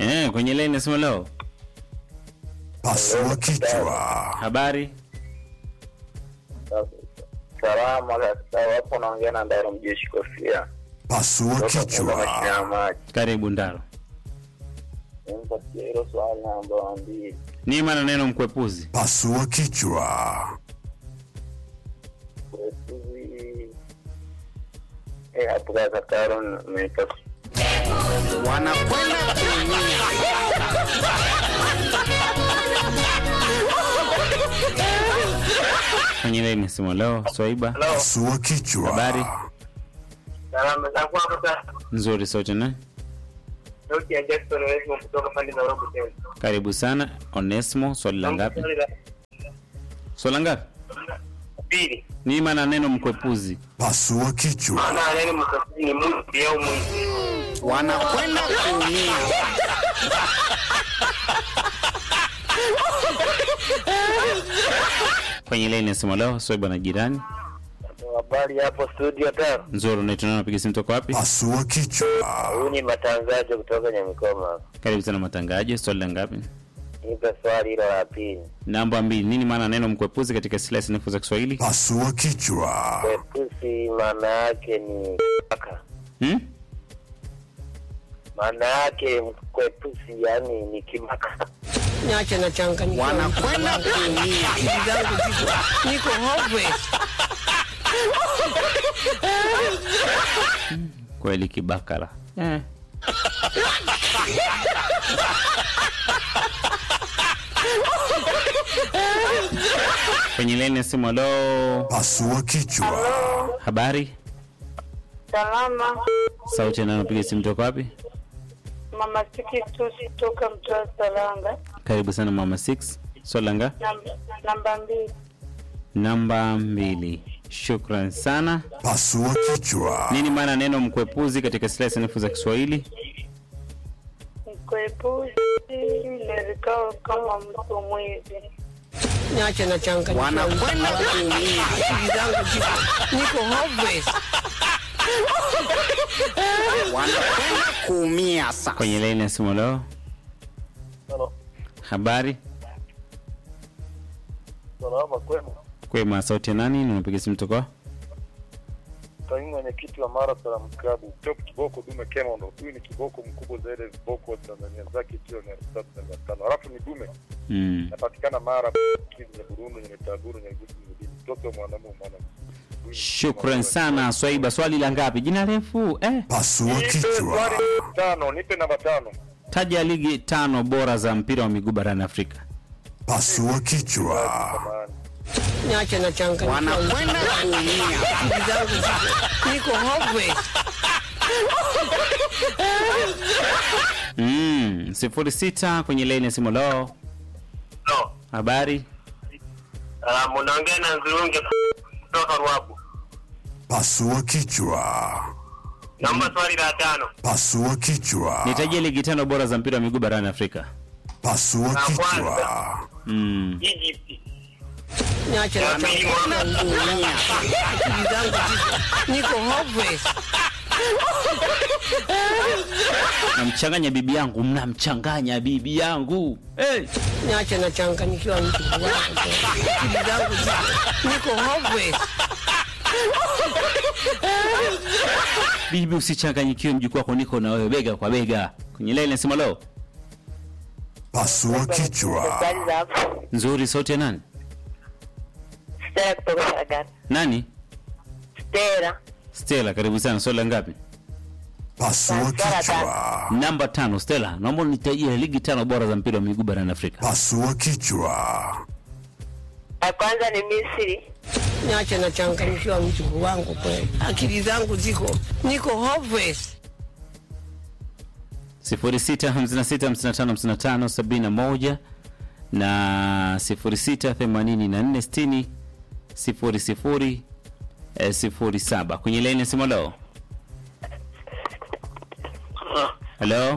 Eh, kwenye line nasema leo. Pasua kichwa. Habari? Salama kabisa, wapo naongea na Ndaro Mjeshi Kofia Pasua kutoka Kumba mashine ya kichwa. maji. Karibu Ndaro. Nimpatie hilo swali namba mbili. Ni maana neno mkwepuzi. Pasua kichwa. Kwetuzi eh, hapo kaka Taro nimepata wanakwenda kuumia. Kwenye line nasema leo. Swaiba. Pasua kichwa. Habari? salama zangu hapo sasa. Nzuri sote na. Sauti ya Jackson Wesmo kutoka pande za Robo tena. Karibu sana. Onesmo, swali la ngapi? Swali la Swali la ngapi? Pili. Ni maana neno mkwepuzi. Pasua kichwa. Maana neno mkasizi ni mwizi au mwizi. wanakwenda kuumia. Kwenye line nasema leo. Swaiba na jirani. Habari hapo studio Taro. Nzuri, unaitwa nani? Unapiga simu toka wapi? Pasua kichwa. Huyu ni matangazo kutoka Nyamikoma. Karibu sana matangazo. Swali la ngapi? Nipe swali hilo la pili. Namba mbili. Nini maana neno mkwepuzi katika silaha sanifu za Kiswahili? Pasua kichwa. Kwepusi maana yake ni kaka. Hmm? Maana yake kwepusi yani ni kimaka. Niache na changanyikiwa. Wanakwenda kuumia. Akili zangu ziko niko hopeless. Kweli kibakala. Eh. Kwenye line ya simu halo. Pasua kichwa. Habari? Salama, Sauti ya nani unapiga simu toka wapi? mama Siki Tusi toka mtoa Salanga, Karibu sana mama 6. Swali la nga? namba, namba mbili. Namba mbili. Shukran sana. Pasua kichwa. Nini maana neno mkwepuzi katika silaha sanifu za Kiswahili? Mkwepuzi lerikao kama mtu mwizi. Niache na changanyikiwa. Wanakwenda kuumia. Akili zangu ziko niko hopeless. Wanakwenda kuumia sasa. Kwenye line ya simu leo. Halo. Habari? Salama kwema. Kwema, sauti ya nani? Na unapiga simu toka? Kaimu mwenyekiti wa Mara Salaam Club Top Kiboko Dume Kemondo. Huyu ni kiboko mkubwa zaidi ya viboko wa Tanzania zake kilo mia tatu na mia tano. Halafu ni dume Mm. napatikana Mara Kivu ya Burundi yenye Taburu yenye Gusi Mjini. Mtoto wa mwanamume mwana. Shukran sana Swaiba. Swali la ngapi? Jina refu eh. Pasua Nipe kichwa. swali tano, nipe namba tano. Taja ligi tano bora za mpira wa miguu barani Afrika. Pasua kichwa. Samahani. Niache na changanyikiwa. Wanakwenda kuumia. Akili zangu ziko niko hopeless. Mm, sifuri sita kwenye laini ya simu leo. No. Habari? Uh, munaongea na Nzurunge kutoka Ruabu. Pasua kichwa. Naomba swali la tano. Pasua kichwa. Nitajie ligi tano bora za mpira wa miguu barani Afrika. Pasua kichwa. kwanza. Mm. Egypt. Niache na Ya pili changanyikiwa. Morocco. Akili zangu ziko niko hopeless. Namchanganya bibi yangu, mnamchanganya bibi yangu. Hey. Niache na changanyikiwa mtu wangu. Akili zangu ziko niko hopeless. Bibi usichanganyikiwe, mjukuu wako niko na wewe bega kwa bega. Kwenye laini ya simu leo. Pasua kichwa. Swali za hapo. Nzuri, sauti ya nani? Stella kutoka Saragana. Nani? Stella. Stella, karibu sana. Swali la ngapi? Pasua kichwa. Namba tano. Stella, naomba unitajie ligi tano bora za mpira wa miguu barani Afrika. Pasua kichwa. Ya kwanza ni Misri. Niache na changanyikiwa mtu wangu kweli. Akili zangu ziko niko hopeless. 0656555571 na 068460 00 eh, 07 kwenye laini ya simu leo. Hello?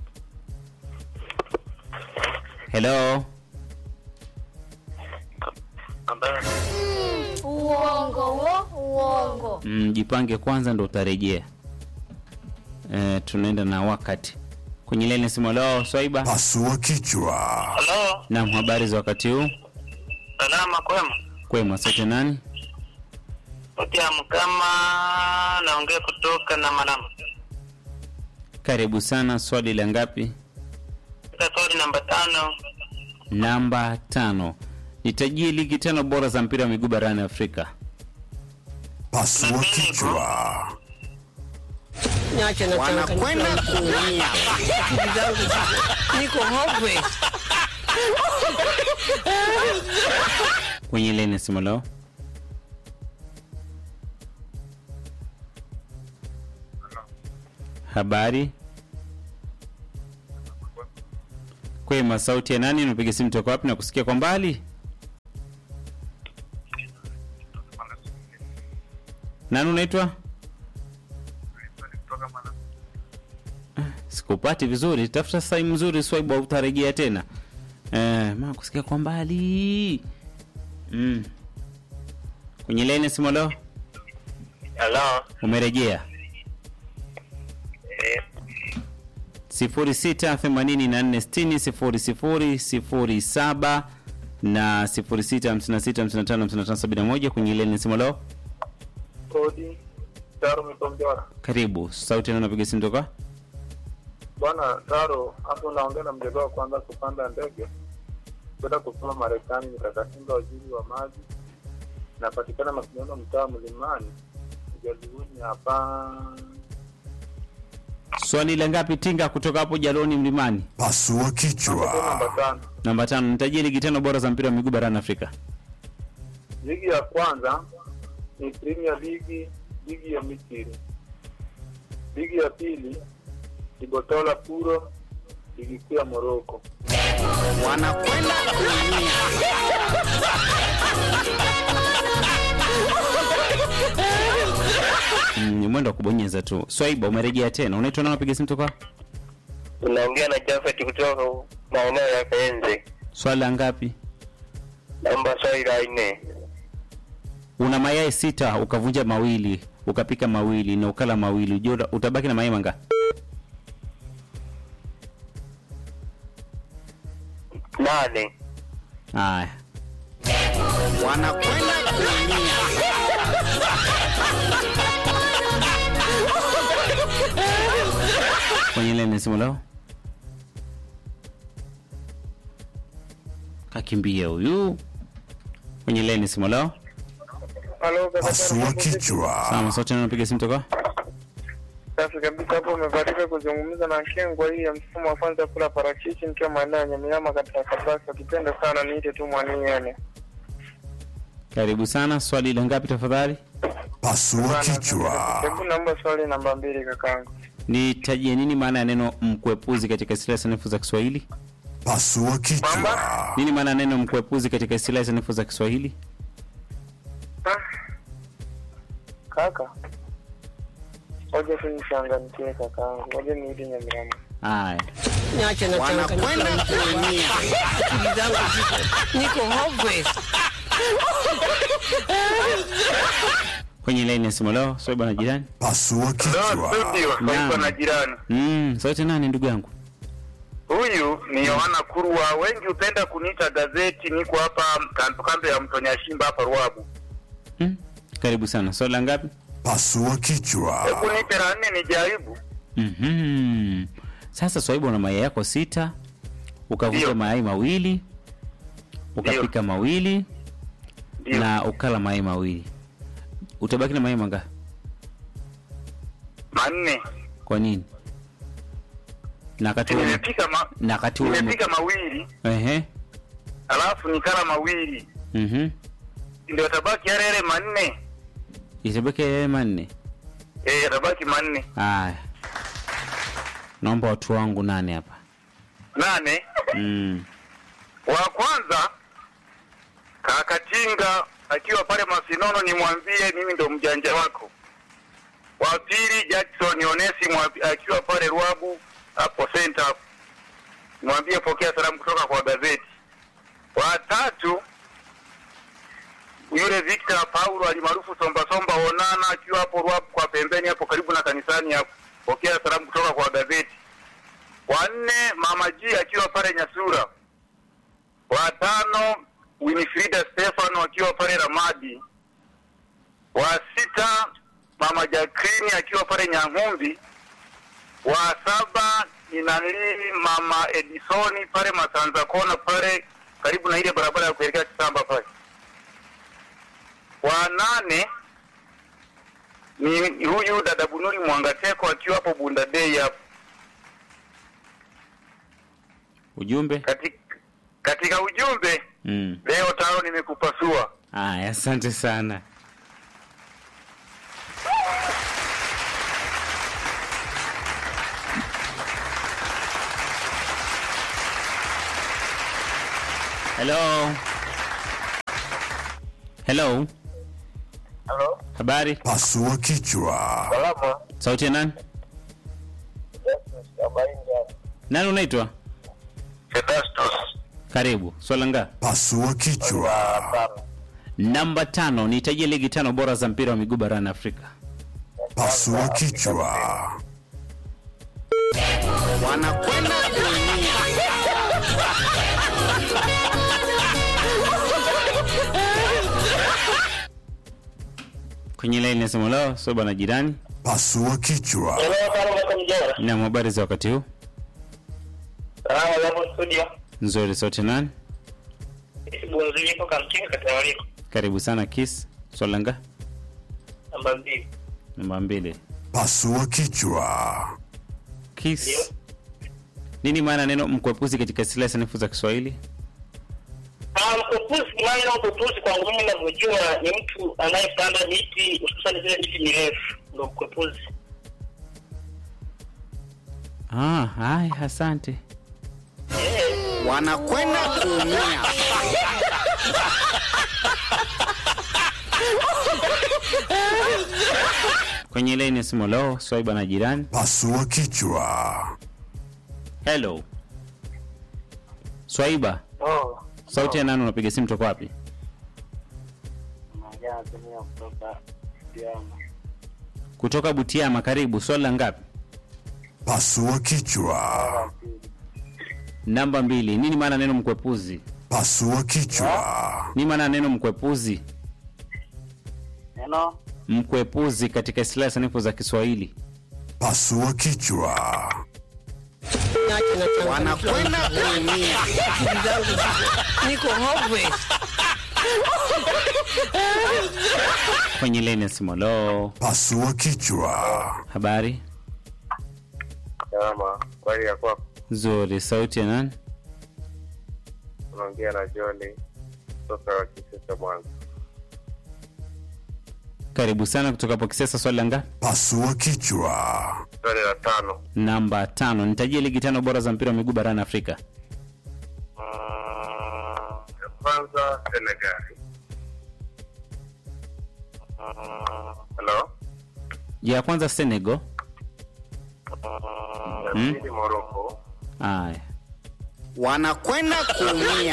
Hello? Uongo wo, uongo. Mm, jipange kwanza ndo utarejea. Eh, tunaenda na wakati kwenye leni simu lao Swaiba. Pasua kichwa. Halo, Naam, habari za wakati huu? salama kwema. Kwema, sote nani? Otia Mkama, naongea kutoka na Manama. Karibu sana. Swali la ngapi? Katika swali namba tano, Namba tano. Nitajie ligi tano bora za mpira wa miguu barani Afrika. Pasua kichwa. Niache na wanakwenda kuumia akili zangu ziko niko hopeless. Kwenye leni simu lao. Habari. Kwema, sauti ya nani? Unapiga simu toka wapi na kusikia kwa mbali? Nani unaitwa? Sikupati vizuri, tafuta sehemu nzuri Swaibu, au utarejea tena. Eh, ma kusikia kwa mbali. Mm. Kwenye leni simu leo halo, umerejea eh, sifuri sita themanini na nne sitini sifuri sifuri sifuri saba na sifuri sita hamsini na sita hamsini na tano hamsini na tano sabini na moja kwenye leni simu leo. kodi Taro Mitombora. Karibu sauti na unapiga simu toka Bwana Taro, hapo naongea na mjadala wa kwanza kupanda ndege kwenda kusoma Marekani, nikakatinga waziri wa maji, napatikana Makinyono, mtaa Mlimani, Jaluguni hapa. swali la ngapi tinga kutoka hapo jaloni mlimani Pasua Namba kichwa. tano, namba tano nitajie ligi tano bora za mpira wa miguu barani afrika ligi ya kwanza ni Premier League, ligi ya Misri. Ligi ya pili ni Botola Puro, ligi kuu ya Morocco. wanakwenda kuumia Mm, ni mwendo wa kubonyeza tu swaiba umerejea tena unaitwa nani unapiga simu toka Unaongea na Jafet kutoka maeneo ya Kaenze. swali la ngapi Namba swali la nne. una mayai sita ukavunja mawili ukapika mawili na ukala mawili ujue uta- utabaki na mayai manga Nane. haya wanakwenda kuumia kwenye lene simu lao kakimbia huyu kwenye lene simu lao Halo, Pasua kichwa. sama sote napiga simu toka Safi kabisa hapo umebahatika kuzungumza na Kengwa hii ya mfumo wa kwanza kula parachichi nikiwa maeneo ya Nyamiama katika Kabasa. Ukipenda sana niite tu mwaniene. karibu sana swali la ngapi tafadhali Pasua kichwa. Hebu naomba swali namba mbili kakangu. nitajie nini maana ya neno mkwepuzi katika istilahi sanifu za kiswahili Pasua kichwa. nini maana ya neno mkwepuzi katika istilahi sanifu za kiswahili Ah. Kaka. Ngoja tu nichangamkie kakangu. Ngoja nirudi Nyamiama. haya Niache na wanakwenda kuumia akili zangu ziko niko hopeless. kwenye laini ya simu leo swali bwana jirani Pasua kichwa. Naam. na jirani. mm, sauti nani ndugu yangu Huyu ni Yohana Kurwa, wengi hupenda kuniita gazeti. Niko hapa kando kando ya mto Nyashimba hapa Ruabu. mm? karibu sana swali la ngapi Pasua kichwa. Hebu nipe la nne nijaribu. mm-hmm. sasa swaibu una mayai yako sita ukavunja Ndio. mayai mawili ukapika mawili Ndio. na ukala mayai mawili utabaki na mayai manga Manne. kwa nini na wakati huo- Nimepika ma... na wakati huo ume- nimepika mawili ehe alafu nikala mawili mhm ndio tabaki yale yale manne. itabaki yale manne Eh, yatabaki manne. haya naomba watu wangu nane hapa Nane. mm. Wa kwanza Kakatinga akiwa pale Masinono, nimwambie mimi ndo mjanja wako. Wa pili Jackson Onesi mwa- akiwa pale Ruabu hapo center hapo, nimwambie pokea salamu kutoka kwa gazeti. Wa tatu yule Victor Paulo alimaarufu Somba Somba Onana akiwa hapo Ruabu kwa pembeni hapo karibu na kanisani hapo, pokea salamu kutoka kwa gazeti. wa nne Mama G akiwa pale Nyasura, wa tano Winifrida Stefano akiwa pale Ramadi, wa sita Mama Jacqueline akiwa pale Nyang'umbi, wa saba ni nanili Mama Edisoni pale Masanza Kona pale karibu na ile barabara ya kuelekea Kisamba pale, wa nane ni huyu dada Bunuri Mwangateko akiwa hapo Bunda Day hapo. Ujumbe? Katika, katika ujumbe Mm. leo tano nimekupasua. Aya, asante sana. Hello. Hello. Halo, Habari? Pasua kichwa. salama. Sauti ya nani? Nani unaitwa? Sedastus. Karibu. Swala nga. Pasua kichwa. Namba tano, nitajie ligi tano bora za mpira wa miguu barani Afrika. Pasua kichwa. wanakwenda kuumia Kwenye laini nasema leo, so bwana jirani. Pasua kichwa. Na habari za wakati huu? Nzuri, sauti ya nani? Karibu sana Kiss. Swala nga. Namba mbili. Pasua kichwa. Kiss. Nini maana neno mkwepuzi katika silaha sanifu za Kiswahili? Mkupuzi, maana mkupuzi kwangu mimi navyojua ni mtu anayepanda miti hususani zile miti mirefu, ndo mkupuzi. Ah, haya, asante. wanakwenda kuumia Kwenye laini ya simu leo, Swaiba na jirani. Pasua kichwa. Hello. Swaiba, Oh, sauti ya nani unapiga simu toka wapi? naongea natumia kutoka Diama. Kutoka Butiama, karibu. Swali la ngapi? Pasua kichwa. Namba mbili. Nini maana neno mkwepuzi? Pasua kichwa. Nini maana neno mkwepuzi? Neno Mkwepuzi katika silaha sanifu za Kiswahili. Pasua kichwa. Niache na changamkiwa. wanakwenda kuumia Akili zangu ziko- niko hopeless. Kwenye laini ya simu leo, Pasua kichwa. habari Salama. Kweli ya kwako. nzuri. Sauti ya nani? Unaongea na John kutoka Kisesa Mwanza. Karibu sana kutoka hapo Kisesa. Swali la ngapi? Pasua kichwa. Swali la tano. Namba tano. Nitajie ligi tano bora za mpira wa miguu barani Afrika. Mm, ya kwanza Senegal. Mm, Hello. Ya kwanza Senegal. Ya Hmm? pili Morocco. Aya, wanakwenda kuumia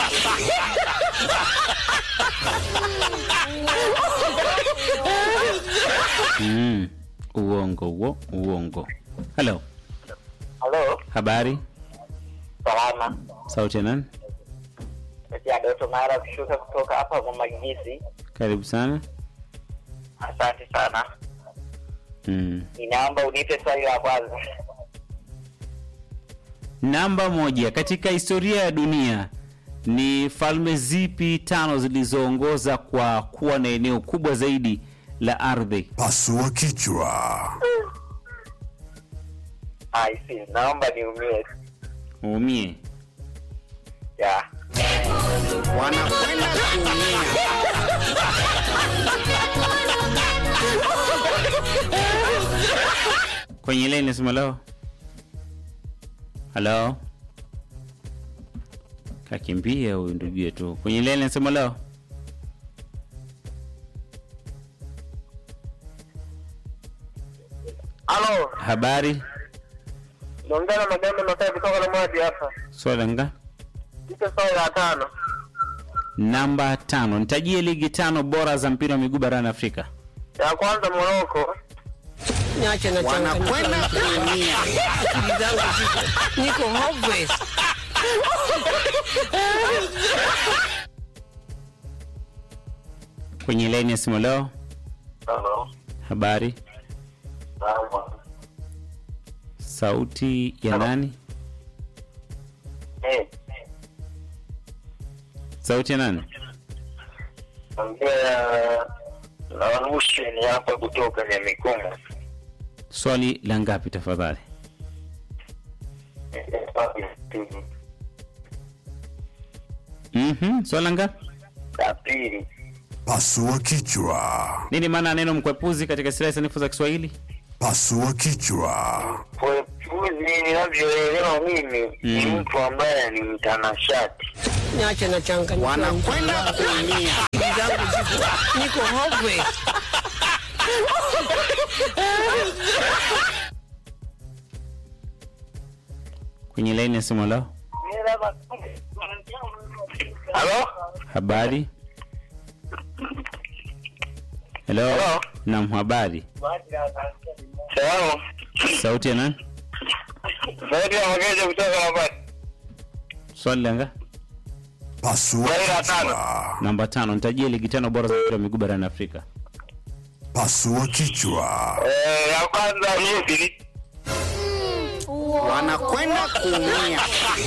mm. Uongo huo, uongo. Hello, halo, habari. salama. Sauti ya nani? Ya Doto Mara kushuka kutoka hapa Mwamagisi. Karibu sana. Asante sana. Mm. Ninaomba unipe swali la kwanza. Namba moja, katika historia ya dunia ni falme zipi tano zilizoongoza kwa kuwa na eneo kubwa zaidi la ardhi? Pasua kichwa. I see. Naomba niumie. Uumie. Ya. wanakwenda kuumia Kwenye leni nasema leo. Halo. Kakimbia huyu ndugu yetu. Kwenye leni nasema leo. Halo. Habari. Naongea na Magamba Makai kutoka na Mwadi hapa. Swala nga. Nipe swali la tano. Namba tano. Nitajie ligi tano bora za mpira wa miguu barani Afrika. Ya kwanza Morocco. niache na wanakwenda kuumia. akili zangu ziko niko hopeless. kwenye laini ya simu leo. Halo. Habari, Sawa. sauti ya nani? Eh, Sauti ya nani? ongea na Rusheni hapa kutoka Nyamikoma. Swali la ngapi tafadhali? Mhm, swali la ngapi? La pili. Pasua kichwa. Nini maana ya neno mkwepuzi katika silaha sanifu za Kiswahili? Pasua kichwa. Kwepuzi ninavyoelewa mimi ni Mm. mtu ambaye ni mtanashati. Niache na changanyikiwa. Wanakwenda kuumia. Akili zangu ziko niko hopeless. Kwenye laini ya simu leo. Halo? Habari. Hello. Hello. Naam, habari. Salamu. Sauti ya nani? Sauti ya Mageja kutoka Mabati. Swali la ngapi? Pasua Swali la tano. kichwa. Namba tano. Nitajie ligi tano bora za mpira wa miguu barani Afrika. Pasua kichwa. Eh, ya kwanza Misri. Wanakwenda kuumia.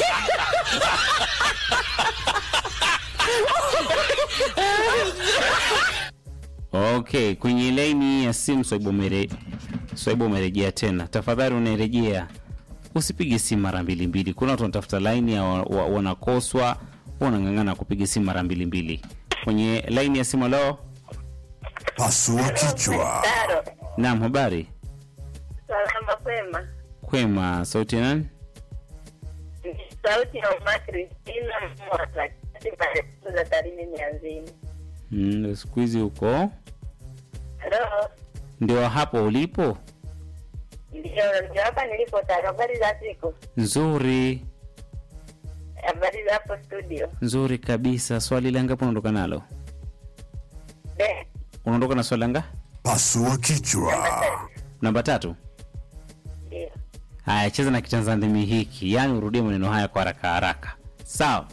Okay, kwenye laini ya simu Swaibu umere Swaibu umerejea tena. Tafadhali unarejea. Usipige simu mara mbili mbili. Kuna watu wanatafuta laini ya wa- wa- wanakoswa, wanang'ang'ana kupiga simu mara mbili mbili. Kwenye laini ya simu leo. Pasua kichwa. Naam, habari. Salama kwema. Kwema, sauti ya nani? Sauti ya Uma Kristina Mwata katika refu za Tarime Mianzini. Mm, siku hizi uko Halo, ndio hapo ulipo? ndio ndio hapa nilipo tayari. Habari za siku, Nzuri, habari za hapo studio. nzuri kabisa. Swali la ngapi unaondoka nalo? Be, Unaondoka na swali la nga? Pasua kichwa. Namba tatu. ndio Haya, cheza na kitanzandimi hiki, yaani urudie maneno haya kwa haraka haraka, sawa?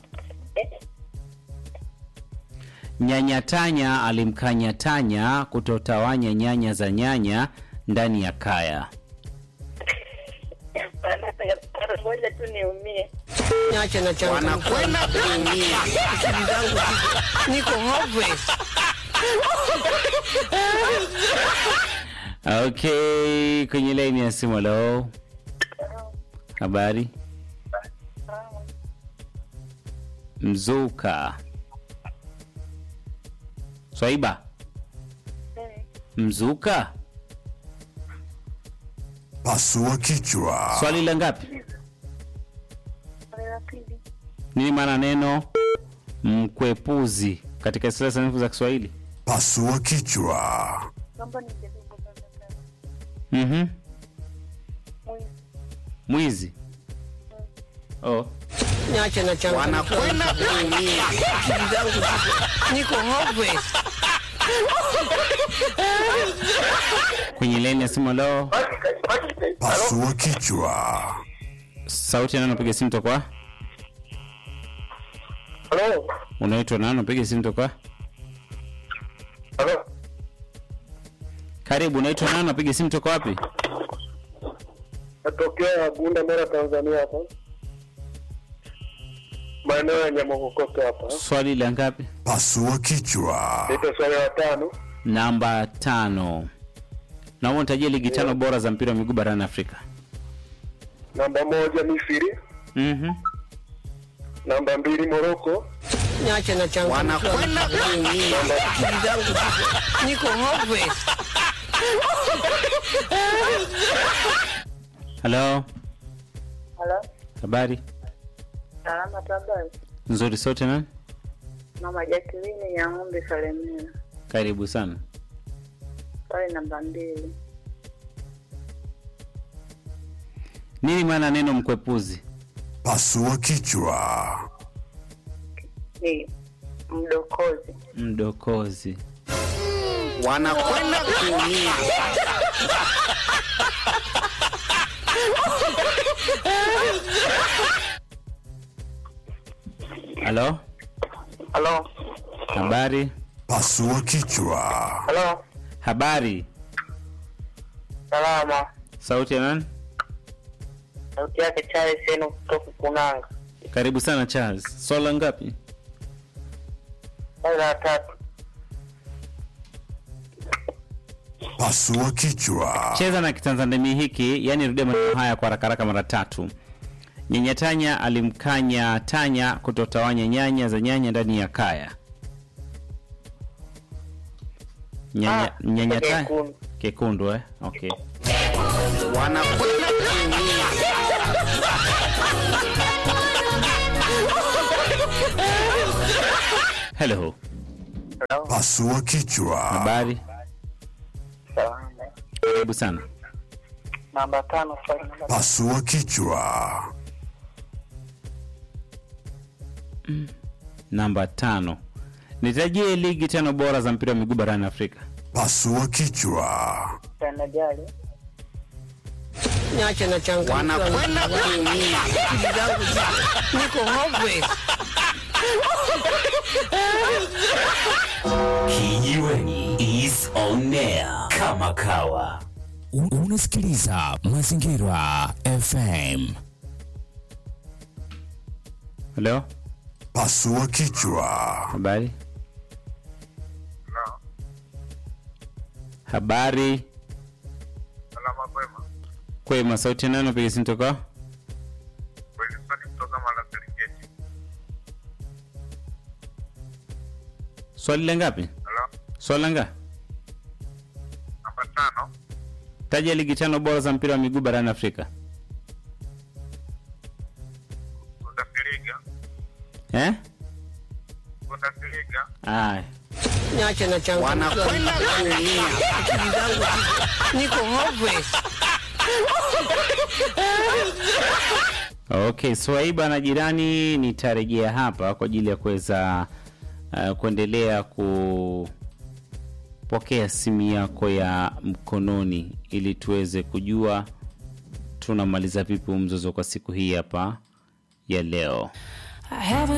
Nyanyatanya alimkanya tanya kutotawanya nyanya za nyanya ndani ya kaya. ngoja tu niumie. Niache na changanyikiwa. Wanakwenda kuumia. Akili zangu ziko niko hopeless. Okay, kwenye laini ya simu. Halo, habari? Mzuka Swaiba, mzuka. Pasua kichwa. Swali la ngapi? Nini maana neno mkwepuzi katika silaha sanifu za Kiswahili? Pasua kichwa. Mhm. Mwizi. Oh. Niache na changanyikiwa. Wanakwenda kuumia. Akili zangu ziko niko hopeless. Kwenye laini ya simu leo, Pasua kichwa. sauti ya nani unapiga simu toka? Halo? Unaitwa nani unapiga simu toka? Halo? Karibu, unaitwa nani unapiga simu toka wapi? Natokea Bunda, Mara, Tanzania hapa. Maeneo ya Nyamokokoto hapa. Swali la ngapi? Pasua kichwa. Nita swali la tano. Namba tano. Naomba nitajie ligi tano bora za mpira wa miguu barani Afrika. Namba moja Misri. Mhm. Namba mbili Moroko. Niache na changanyikiwa. Wanakwenda kuumia. Akili zangu ziko niko hopeless. Halo, Halo, habari? salama tabari. Nzuri, sauti ya nani? Mama Jacqueline ya ng'ombe Salemina. Karibu sana. Swali namba mbili. Nini maana neno mkwepuzi? Pasua kichwa. Ni mdokozi. Mdokozi. Wanakwenda kuumia. halo Halo, habari Pasua kichwa. halo, habari salama. sauti ya nani Sauti yake Charles Eno kutoka Kunanga. karibu sana charles swala ngapi Swali la tatu. Pasua kichwa. cheza na kitanzandemi hiki yani rudia maneno haya kwa haraka haraka mara tatu nyanyatanya alimkanya tanya kutotawanya nyanya za nyanya ndani ya kaya nyanya, Ah, nyanyata kekundu. kekundu eh? okay wanakwenda kuumia hello Halo, Pasua kichwa. habari salama. karibu sana Namba tano, swali namba Pasua kichwa. namba tano nitajie ligi tano bora za mpira wa miguu barani afrika Pasua kichwa. tano. Jali. Niache na changamkiwa wanakwenda kuumia akili zangu ziko niko hopeless. Kijiweni is on air kama kawa. Un- Unasikiliza Mazingira FM. halo Pasua kichwa. habari habari Salama kwema. kwema sauti nani napiga simu toka Wilson kutoka Mara Serengeti. swali la ngapi Halo, swali la nga namba tano. taja ligi tano bora za mpira wa miguu barani afrika Bundesliga. eh? Bundesliga. Aya. Niache na changamkiwa wanakwenda kuumia akili zangu ziko niko hopeless. okay swaiba na jirani nitarejea hapa kwa ajili ya kuweza uh, kuendelea kupokea simu yako ya mkononi ili tuweze kujua tunamaliza vipi huu mzozo kwa siku hii hapa ya leo